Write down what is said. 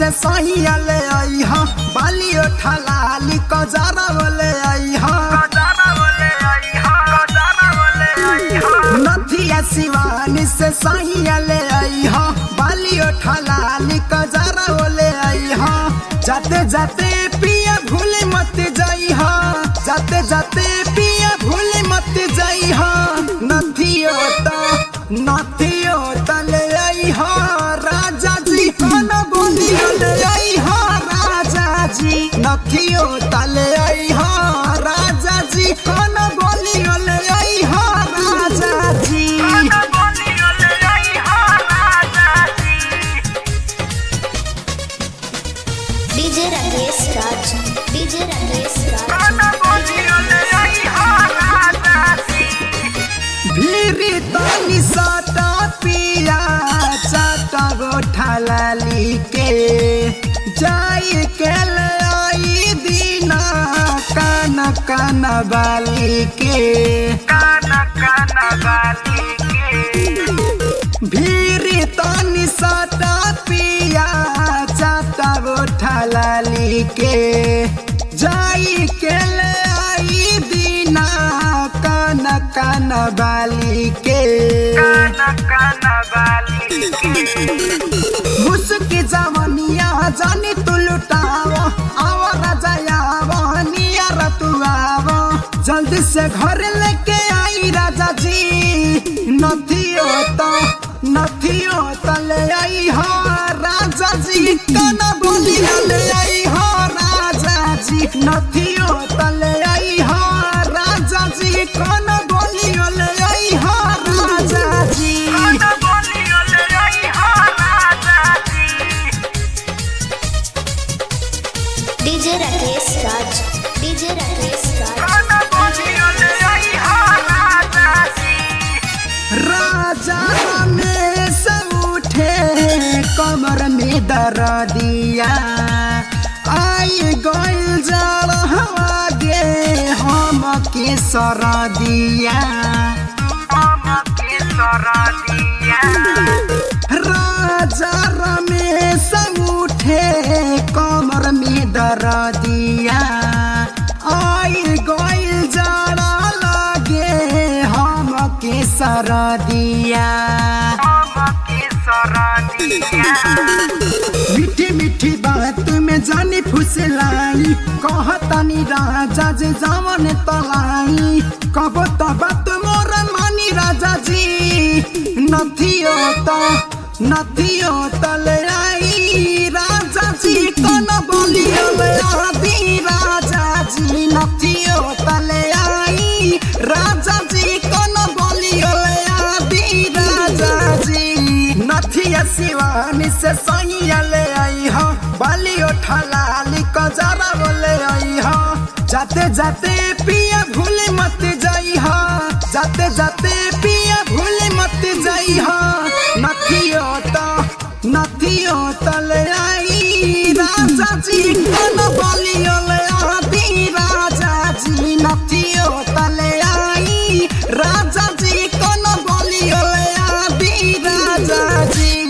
से सहिया ले आई हा बाली ठलाली कजरा ले आई हा नथिया शिवानी से सहिया ले आई हा बाली ठलाली कजरा ले आई हा जाते जाते पिया भूले मत जाई हा जाते जाते पिया भूले मत जाई हा नथियो ता नथियो ता ले आई हा राजा जी खाना बोलियो ले आई हा राजा जी नथियो ता ले आई हा राजा जी खाना बोलियो ले आई हा राजा जी डीजे राकेश राज डीजे राकेश राज भीरी तनी सटा पिया चाटा गोठा लाली के जाई के ले आई दीना कान कान बाली के भीरी तनी सटा पिया चाटा गोठा लाली के जाई के ले आई दीना कान कान बाली के मुस्की जवनिया जानी तू लुटाव आव राजा आव नियर तू आव जल्दी से घर लेके आई राजा जी नथियो तो नथियो तो ले आई हो राजा जी काना बोली ले आई हो राजा जी नथियो तो ले आई हो राजा जी काना बोली ले आई हो राजा जी डीजे राकेश राज डीजे राकेश राज राजा रमेश उठे कमर में दर्दिया आई गइल जल हवा गे हम के सरदिया राजा रमेश उठे कमर में दर्दिया आई गइल जड़ा लगे हम के सरदिया मीठी मीठी बात में जानी फुसलाई कहतानी राजा जे जवन तलाई कबो त बात मोर मानी राजा जी नथियो त नथियो त ले आई राजा जी कन बोलियो ले आदि राजा जी नथियो त ले आई राजा जी कन बोलियो ले आदि राजा जी नथिया शिवानी से सैया ले आई हो बाली ठलाली कजरा बोले आई हो जाते जाते पिया भूले मत जाई हो जाते जाते पिया भूले मत जाई हो नथियो तो नथियो तो ले आई राजा जी कन बोलियो ले आदि राजा जी नथियो तो ले आई राजा जी कन बोलियो ले आदि राजा जी